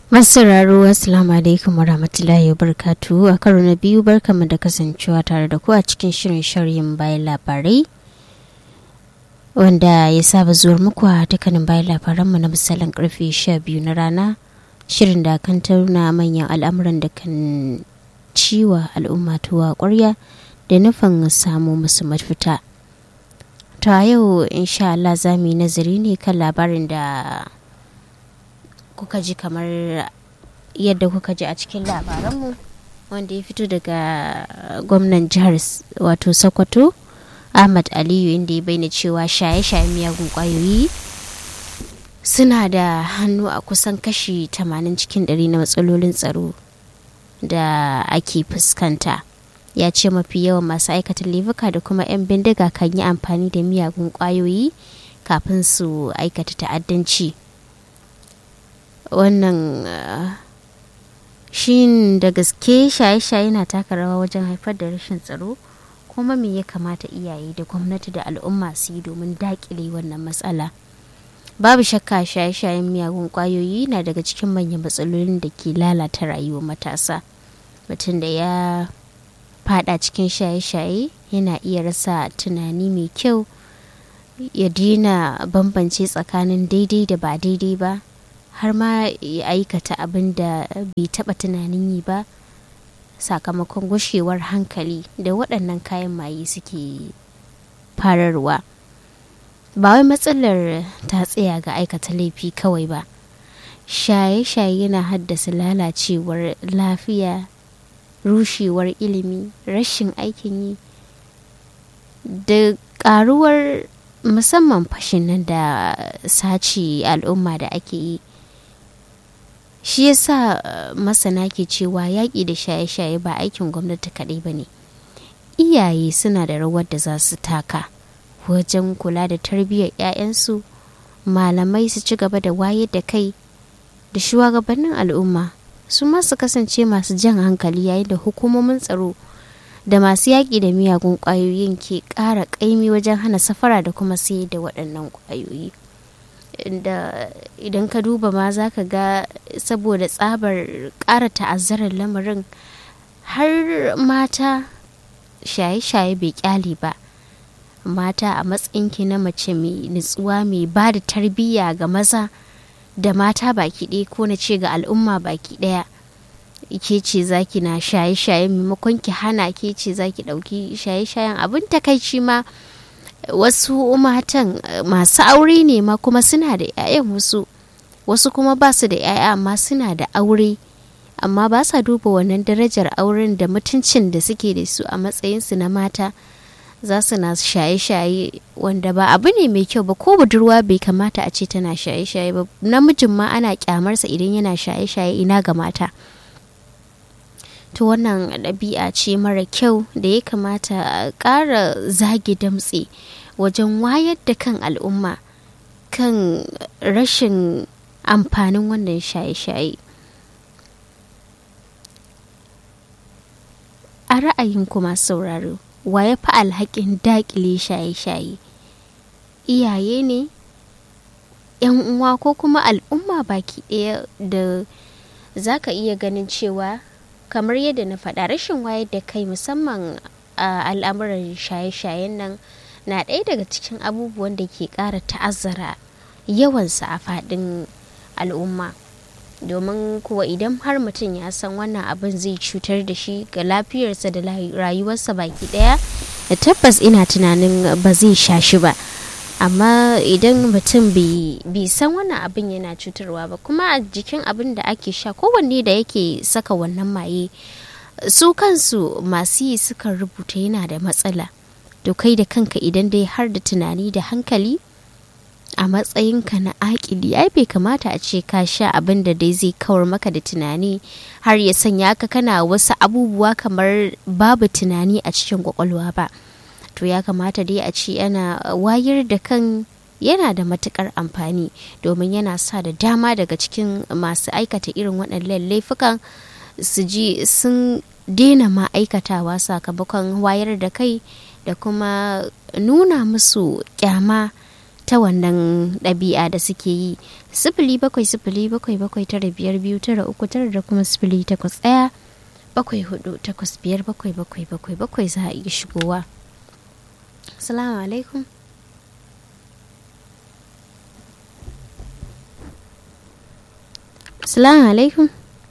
Masauraro Assalamu alaikum wa rahmatullahi wa barkatu a karo na biyu barkamu da kasancewa tare da ku a cikin shirin sharhin bayan labarai wanda ya saba zuwar muku a dukkanin bayan labaranmu na misalin karfe 12 na rana shirin da kan tauna manyan al'amuran da kan ciwa al'umma tuwa kwarya da nufin samu musu mafita. ta yau insha Allah za mu yi nazari ne kan labarin da kuka ji kamar yadda kuka ji a cikin labaranmu wanda ya fito daga gwamnan jihar wato sokoto ahmad aliyu inda ya bayyana cewa shaye-shaye miyagun kwayoyi suna da hannu a kusan kashi 80 cikin 100 na matsalolin tsaro da ake fuskanta ya ce mafi yawan masu aikata laifuka da kuma 'yan bindiga kan yi amfani da miyagun kwayoyi kafin su aikata ta'addanci wannan shi da gaske shaye-shaye na taka rawa wajen haifar da rashin tsaro kuma me ya kamata iyaye da gwamnati da al'umma su yi domin dakile wannan matsala babu shakka shaye-shayen miyagun kwayoyi na daga cikin manyan matsalolin da ke lalata rayuwar matasa mutum da ya fada cikin shaye-shaye yana iya rasa tunani mai kyau ya daina bambance tsakanin daidai da ba daidai ba har ma ya aikata abin da bai taba tunanin yi ba sakamakon gushewar hankali da waɗannan kayan maye suke fararwa ba wai matsalar ta tsaya ga aikata laifi kawai ba shaye-shaye yana haddasa lalacewar lafiya rushewar ilimi rashin aikin yi da karuwar musamman fashin nan da sace al'umma da ake yi shi yasa masana ke cewa yaƙi da shaye-shaye ba aikin gwamnati kaɗai ba ne iyaye suna da rawar da za su taka wajen kula da tarbiyyar 'ya'yansu malamai su ci gaba da wayar da kai da shugabannin al'umma su masu kasance masu jan hankali yayin da hukumomin tsaro da masu yaƙi da miyagun ƙwayoyin ke ƙara ƙaimi wajen hana safara da kuma sayar da waɗannan ƙwayoyi da idan ka duba ma za ka ga saboda tsabar ƙara ta'azzarar lamarin har mata shaye-shaye bai kyale ba mata a matsayinki na mace mai nutsuwa mai ba da tarbiyya ga maza da mata baki ɗaya ko na ce ga al'umma baki ɗaya ke ce zaki na shaye-shaye maimakon ki hana ke ce zaki ɗauki shaye-shayen abin takaici ma wasu matan masu aure ne ma kuma suna da 'ya'yan wasu wasu kuma ba su da 'ya'ya amma suna da aure amma ba sa duba wannan darajar auren da mutuncin da suke da su a matsayinsu na mata za su na shaye-shaye wanda ba abu ne mai kyau ba ko budurwa bai kamata a ce tana shaye-shaye ba namijin ma ana kyamarsa idan yana shaye-shaye ina ga mata to wannan ɗabi'a ce mara kyau da ya kamata a ƙara zage damtse wajen wayar da kan al'umma kan rashin amfanin wannan shaye-shaye a ra'ayin kuma sauraro wa ya fi alhakin dakile shaye-shaye iyaye ne yan uwa ko kuma al'umma baki ɗaya da za ka iya ganin cewa kamar yadda na faɗa rashin wayar da kai musamman a al'amuran shaye-shayen nan na ɗaya daga cikin abubuwan da ke ƙara ta'azzara yawansa a faɗin al'umma domin kuwa idan har mutum ya san wannan abin zai cutar da shi ga lafiyarsa da rayuwarsa baki daya da tabbas ina tunanin ba zai sha shi ba amma idan mutum bai san wannan abin yana cutarwa ba kuma a jikin abin da ake sha kowanne da yake saka wannan maye su kansu masu yi sukan rubuta yana da matsala to kai da kanka idan dai har da tunani da hankali a matsayinka na akili ai bai kamata a ce ka sha abin da dai zai kawar maka da tunani har ya sanya ka kana wasu abubuwa kamar babu tunani a cikin kwakwalwa ba to ya kamata dai a ce yana wayar da kan yana da matukar amfani domin yana sa da dama daga cikin masu aikata irin waɗannan laifukan su ji sun daina ma aikatawa sakamakon wayar da kai da kuma nuna musu kyama ta wannan ɗabi'a da suke yi sifili bakwai sifili bakwai bakwai tara biyar biyu tara uku tara da kuma sifili takwas ɗaya bakwai hudu takwas biyar bakwai bakwai bakwai bakwai za a iya shigowa assalamu alaikum assalamu alaikum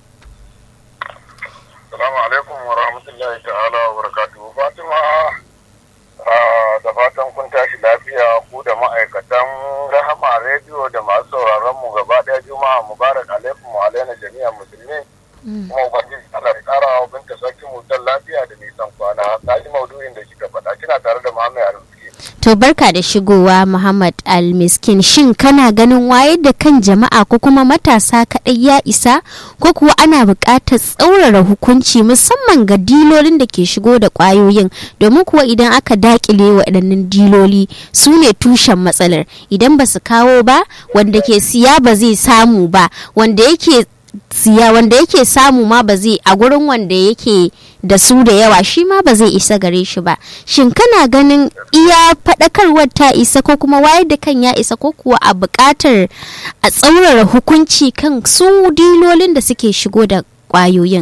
Assalamu alaikum wa rahmatullahi ta'ala wa barakatuhu. Fatima da fatan kun tashi lafiya ku da ma'aikatan Rahama rediyo da masu sauraron mu gaba ɗaya Juma'a Mubarak alaikum wa alaina jami'an musulmi. Kuma ubangiji Allah ya ƙara wa binta sarki mutan lafiya da nisan kwana. Na ji maudu'in da kika faɗa kina tare da Muhammad Arziki. To barka da shigowa Muhammad Al-Miskin shin kana ganin wayar da kan jama'a ko kuma matasa kaɗai ya isa ko kuwa ana buƙatar tsaurara hukunci musamman ga dilolin da ke shigo da ƙwayoyin domin kuwa idan aka daƙile waɗannan diloli su ne tushen matsalar idan ba su kawo ba wanda ke siya ba zai samu ba wanda yake siya wanda yake samu ma ba zai a gurin wanda yake da su da yawa shi ma ba zai isa gare shi ba shin kana ganin iya faɗakarwar ta isa ko kuma wayar da kan ya isa ko kuwa a buƙatar a tsaurara hukunci kan su dilolin da suke shigo da ƙwayoyin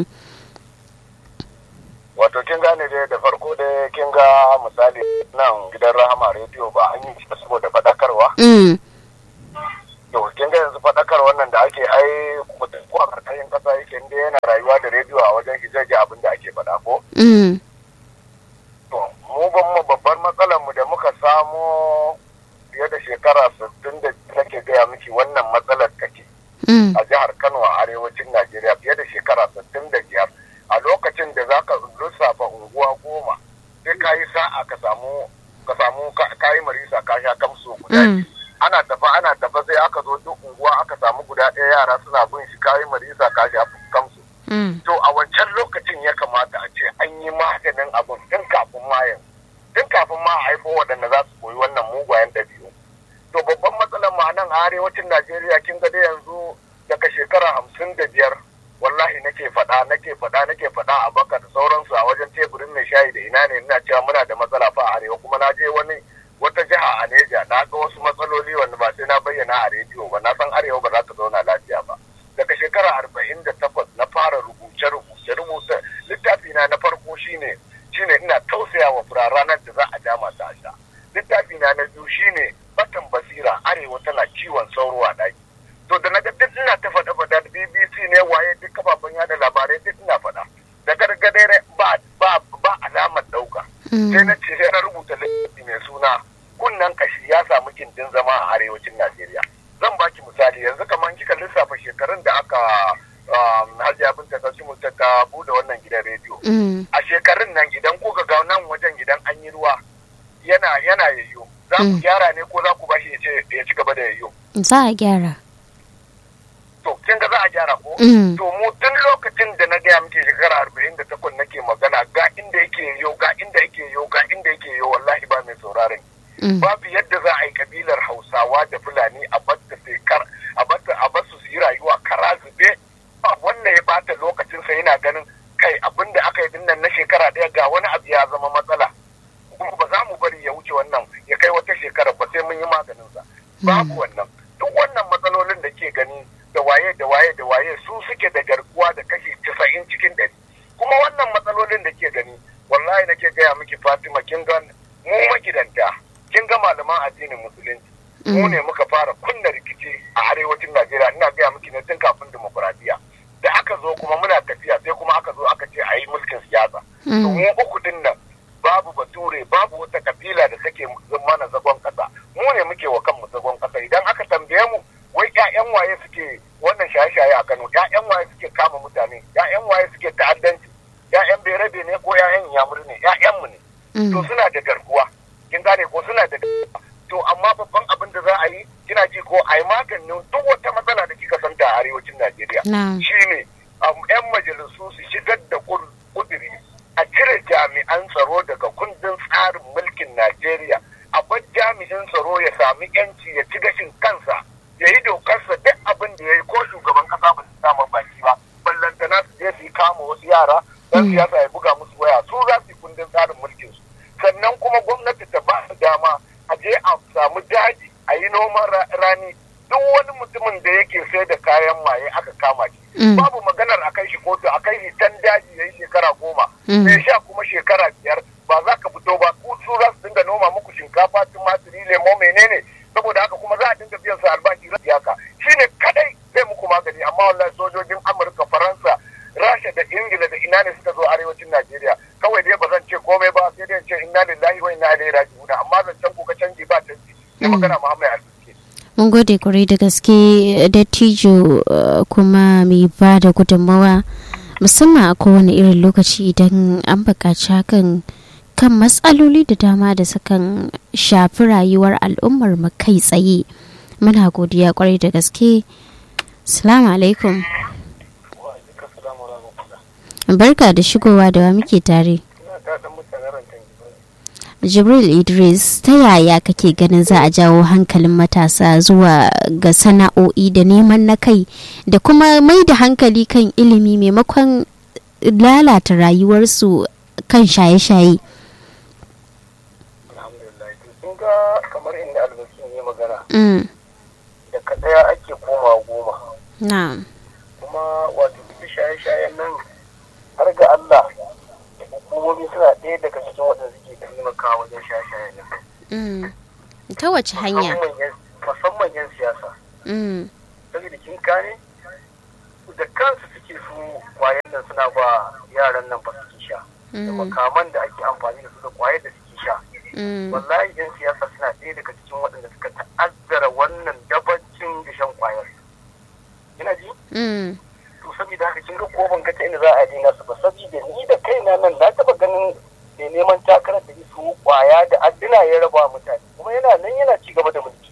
Wato kin gane dai da farko dai kin ga misali nan gidan Rahama rediyo ba an yi shi saboda faɗakarwa. mm. to kin ga yanzu faɗakar wannan da ake ai mutum ko a karkashin ƙasa yake inda yana rayuwa da rediyo a wajen shi zai ji abin da ake faɗa ko Mm. to mu ban mu babbar matsalar mu da muka samo fiye da shekara sittin da nake gaya miki wannan matsalar take Mm. a jihar Kano a arewacin Najeriya fiye da shekara sittin da biyar a lokacin da za ka lissafa unguwa goma sai ka yi sa'a ka samu ka samu ka yi marisa ka sha kamsu guda Mm. ana tafa ana tafa sai aka zo duk unguwa aka samu guda ɗaya yara suna bin shi kayi marisa ka sha kamsu Mm. to a wancan lokacin ya kamata a ce an yi maganin abin tun kafin ma yanzu tun kafin ma a haifo waɗanda za su koyi wannan mugayen ɗabi'u to babban matsalar ma nan a arewacin najeriya kin ga dai yanzu daga shekara hamsin da biyar wallahi nake faɗa nake faɗa nake faɗa a baka da sauransu a wajen teburin mai shayi da ina ne ina cewa muna da matsala fa a arewa kuma na je wani wata jiha a neja na ga wasu matsaloli wanda ba sai na bayyana a rediyo ba na san arewa ba za ta zauna lafiya ba daga shekara arba'in da takwas na fara rubuce rubuce rubuce littafi na na farko shine shine ina tausaya wa fura ranar da za a dama ta sha littafi na na biyu shine batan basira arewa tana ciwon sauro a ɗaki to da na ga duk ina ta faɗa faɗa da bbc ne waye duk kafafen yada labarai duk ina faɗa da gargadai ba ba ba alamar ɗauka sai na ce sai na rubuta littafi mai suna kunnan kashi ya samu gindin zama a arewacin najeriya zan baki misali yanzu kamar kika lissafa shekarun da aka hajiya binta ta mu ta bude wannan gidan rediyo Mm. a shekarun nan idan kuka ga nan wajen idan an yi ruwa yana yana yayyo za ku Mm. gyara ne ko za ku bashi ya ce ya ci gaba da yayyo za a gyara to kin ga za a gyara ko Mm. to mu tun lokacin da na gaya miki shekara arba'in da takwas nake magana ga inda yake yayyo ga inda yake yayyo ga inda yake yayyo wallahi ba mai sauraron Mm. babu yadda za a yi kabilar hausawa da fulani a batta sai kar a batta a basu su yi rayuwa kara zube ba wannan ya bata lokacin sa yana ganin kai abin da aka yi dinnan na shekara ɗaya ga wani abu ya zama matsala kuma ba za mu bari ya wuce wannan ya kai wata shekara ba sai mun yi maganin sa babu wannan duk wannan matsalolin da ke gani da waye da waye da waye su suke da garkuwa da kashi casa'in cikin ɗari kuma wannan matsalolin da ke gani wallahi nake gaya miki fatima kin ga mu magidanta kin ga malaman addinin musulunci mu ne muka fara kunna rikici a arewacin najeriya ina gaya miki ne tun kafin demokuraɗiyya da aka zo kuma muna tafiya sai kuma aka zo aka ce a yi mulkin siyasa to mu uku din nan babu bature babu wata kabila da take mana zagon kasa mu ne muke wa kanmu zagon kasa idan aka tambaye mu wai ƴaƴan waye suke wannan shaye-shaye a Kano ƴaƴan waye suke kama mutane ƴaƴan waye suke ta'addanci ƴaƴan berebe ne ko ƴaƴan yamur ne ƴaƴan mu ne to suna da garkuwa kin gane ko suna da garkuwa to amma babban abin da za a yi kina ji ko a yi maganin duk wata matsala da kika santa a arewacin Najeriya Na'am. shine um, 'yan majalisu su shigar da kur- kuduri a cire jami'an tsaro daga kundin tsarin mulkin Najeriya a bar jami'in tsaro ya sami yanci ya ci gashin kansa ya yi dokarsa duk abin da ya yi ko shugaban kasa ba su samu baki ba ballantana su je su yi kama wasu yara dan siyasa ya buga musu waya su za su yi kundin tsarin mulkin su sannan kuma gwamnati ta ba su dama a je a samu daji a yi kayan maye aka kama shi Mm. babu maganar a kai shi kotu a kai shi can daji ya yi shekara goma Mm. mai sha kuma shekara biyar ba za ka fito ba ku su za su dinga noma muku shinkafa tumatiri lemo menene saboda haka kuma za a dinga biyan su albashi rashi haka shine kadai zai muku magani amma wallahi sojojin amurka faransa rasha da ingila da ina ne suka zo arewacin najeriya kawai dai ba zan ce komai ba sai dai in ce inna lillahi wa inna ilaihi raji'un amma zan can kuka canji ba canji sai Mm. magana muhammad alfiske mun gode kwarai da gaske dattijo uh, kuma mai ba da gudunmawa musamman a kowane irin lokaci idan an buƙaci hakan kan matsaloli da dama da sukan shafi rayuwar al'ummar mu kai tsaye muna godiya kwarai da gaske salamu alaikum barka da shigowa da wa muke tare jibril idris ta yaya kake ganin za a jawo hankalin matasa zuwa ga sana'o'i da neman na kai da kuma mai da hankali kan ilimi maimakon lalata rayuwarsu kan shaye-shaye alhamdulillah to sun ga kamar inda albasin ya magana Mm, da kaɗaya ake koma goma na'am kuma wato duk shaye-shayen nan har ga Allah hukumomi suna ɗaya daga cikin waɗanda suke taimakawa wajen shaye-shayen nan Mm, ta wace hanya Musamman yan- musamman 'yan siyasa Mm, saboda kin kane da kansu suke su kwayan nan suna ba yaran nan ba suke sha da mm, makaman da ake amfani da su da kwayar da suke sha mm, wallahi 'yan siyasa suna ɗaya daga cikin waɗanda suka ta'azzara wannan dabancin da shan kwayar ina ji mm, to saboda haka kin ga ko ban ga ta inda za a daina su ba saboda ni da kaina nan na taba ganin mai neman takarar da su kwaya da adduna ya raba wa mutane kuma yana nan yana ci gaba da mulki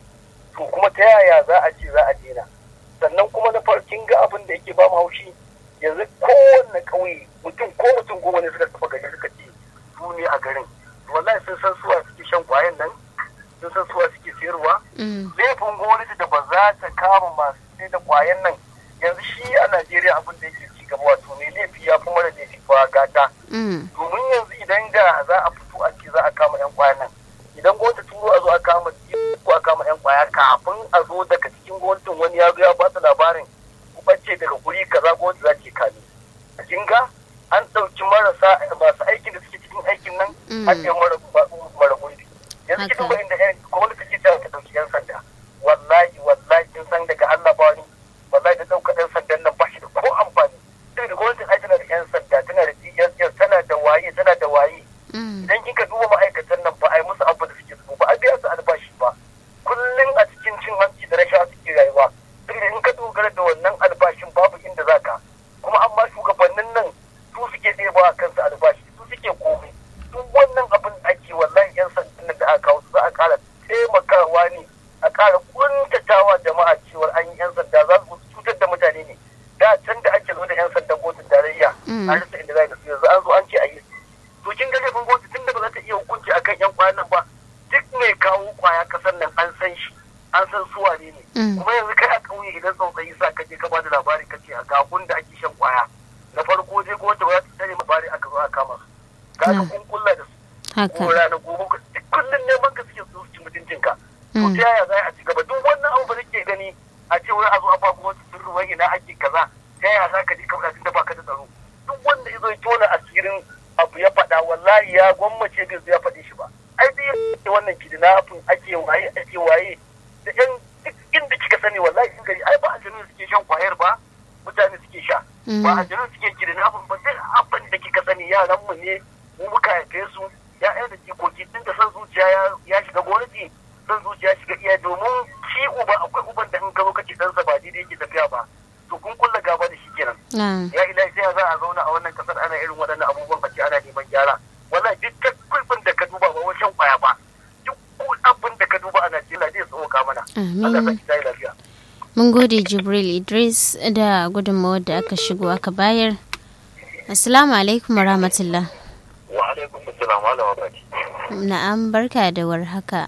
to kuma ta yaya za a ce za a daina sannan kuma na farkin ga abin da yake ba mu haushi yanzu kowanne ƙauye mutum ko mutum goma ne suka tafi gari suka ce su ne a garin wallahi sun san suwa suke shan kwayan nan sun san suwa suke sayarwa mm, laifin gwamnati da ba za ta kama masu sai da kwayan nan yanzu shi a najeriya abin da yake ci gaba wato mai laifi ya fi mara laifi ba gata mm, domin yanzu idan da za a fito a ce za a kama yan kwayan nan idan gwamnati turo a zo a kama ko a kama yan kwaya kafin a zo daga cikin gwamnatin wani ya zo ya ba su labarin ku bace daga guri kaza gwamnati za ta kame kin ga an ɗauki marasa masu aikin da suke cikin aikin nan Mm. an yi mara mara gurbi yanzu ki Haka. duba inda yan gwamnati ke ta ɗauki yan sanda wallahi wallahi kin san daga Allah ba ni wallahi da ɗauka yan sandan nan ba shi da ko amfani sai da gwamnatin ai tana da yan sanda tana da DSS tana da waye tana da waye mm, idan kika duba ma'aikatan nan ba a yi musu abu da suke so ba a biya su albashi ba kullum a cikin cin hanci da rashawa suke rayuwa saboda in ka dogara da wannan albashin babu inda za ka kuma amma shugabannin nan su suke ɗeba a kansu albashi su suke komai duk wannan abin da ake wallahi yan sandan nan da aka kawo su za a ƙara taimakawa ne a ƙara kuntatawa jama'a cewar an yi yan sanda za su cutar da mutane ne da can da ake zo da yan sandan kotun tarayya Mm. an rasa inda za da su yanzu an zo an ce a yi to kin ga laifin gwamnati tunda ba za ta iya hukunci akan yan kwayan nan ba duk mai kawo kwaya kasar nan an san shi an san su wane ne Mm. kuma yanzu kai a ƙauye idan tsautsayi sa ka je ka bada labari ka ce a ga gun da ake shan kwaya na farko je gwamnati ba za ta tare labari aka zo a kama su ka ga Mm. kun kulla da su haka ko rana gobe ka duk kullum neman ka suke su ci mutuncinka to Mm. ta yaya za a ci gaba duk wannan abu ba nake gani a ce wai a zo a ba gwamnati sirri wai ina ake kaza ta yaya za ka ji kamar tunda baka da tsaro duk wanda ya zo ya tona asirin abu ya faɗa wallahi ya gwammace bai zo ya faɗi shi ba ai dai yake wannan kidnapping ake waye ake waye da yan duk inda kika sani wallahi in gari ai ba a jinin suke shan kwayar ba mutane suke sha ba a jinin suke kidnapping ba duk abin da kika sani yaran mu ne mu muka haife su ya'yan da jikoki tun da san zuciya ya- ya shiga gwamnati san zuciya ya shiga iya domin shi uba akwai uban da in ka zo kace ɗansa ba daidai yake tafiya ba to kun kulla gaba da shi kenan na'am ya ilahi sai za a zauna a wannan kasar ana irin waɗannan abubuwan a ce ana neman gyara wallahi duk kulfin da ka duba ba wajen kwaya ba duk abin da ka duba a Najeriya zai tsoka mana Allah amin sa ki tayi lafiya mun gode jibril idris da gudunmawar da aka shigo aka bayar assalamu alaikum warahmatullah wa alaikum assalam malama baki na'am barka da warhaka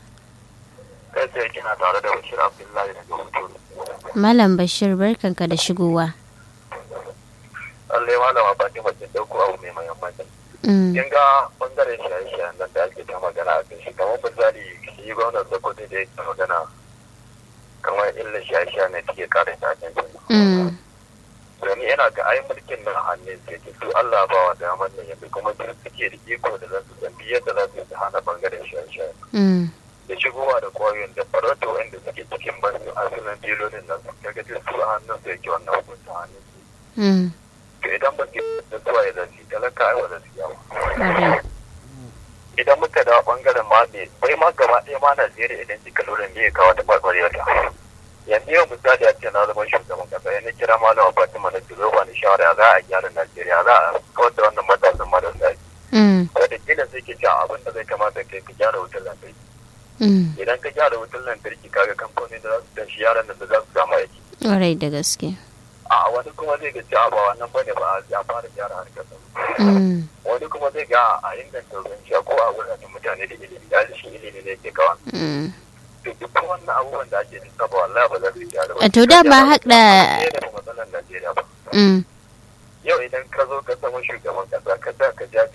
kai sai kina tare da Bashir Abdullahi daga Huturu malam bashir barkanka da shigowa Allah ya malama baki mace dauko abu mai muhimmanci Mm, kin ga bangaren shaye-shayen nan da ake ta magana a kan shi kamar misali shi gwamnan Sokoto da yake magana kamar illa shaye-shaye ne take kare tashin Mm. domin yana ga ai mulkin nan hannun sai ke su Allah ba wa damar nan yanzu kuma duk suke da iko da za su zambi yadda za su yi su hana bangaren shaye-shaye Mm. da shigowa da kwayoyin da farauta wanda suke cikin basu asalin dilolin nan su kaga duk su a hannun su yake wannan hukunta hannun su Mm. to idan ba su da zuwa ya zafi talaka ai wa zafi yawa Ƙwarai. idan muka dawo bangaren ma ne bai ma gaba ɗaya ma Najeriya idan kika lura me ya kawo ta ɓarɓarewar ta yanzu yau misali a ce na zama shugaban kasa yana kira malama Fatima na Turo ba ni shawara za a gyara Najeriya za a kawar da wannan matasan marasa Mm. wadda kila sai ke cewa abin da zai kamata kai ka gyara wutar lantarki Mm. idan ka gyara wutar lantarki kaga kamfani da za su tashi yaran nan da za su samu aiki Ƙwarai da gaske. a wani kuma zai ga cewa ba wannan bane ba a fara gyara harkar tsaro Mm. wani kuma zai ga a inganta ruwan sha ko a wuraren mutane da ilimi da shi ilimi ne ke kawo Mm. to duk wannan abubuwan da ake lissa ba wallahi ba za su gyara ba A to da ba haɗa- Ba da matsalar Najeriya ba Mm. yau idan ka zo ka zama shugaban kasa ka sa ka ja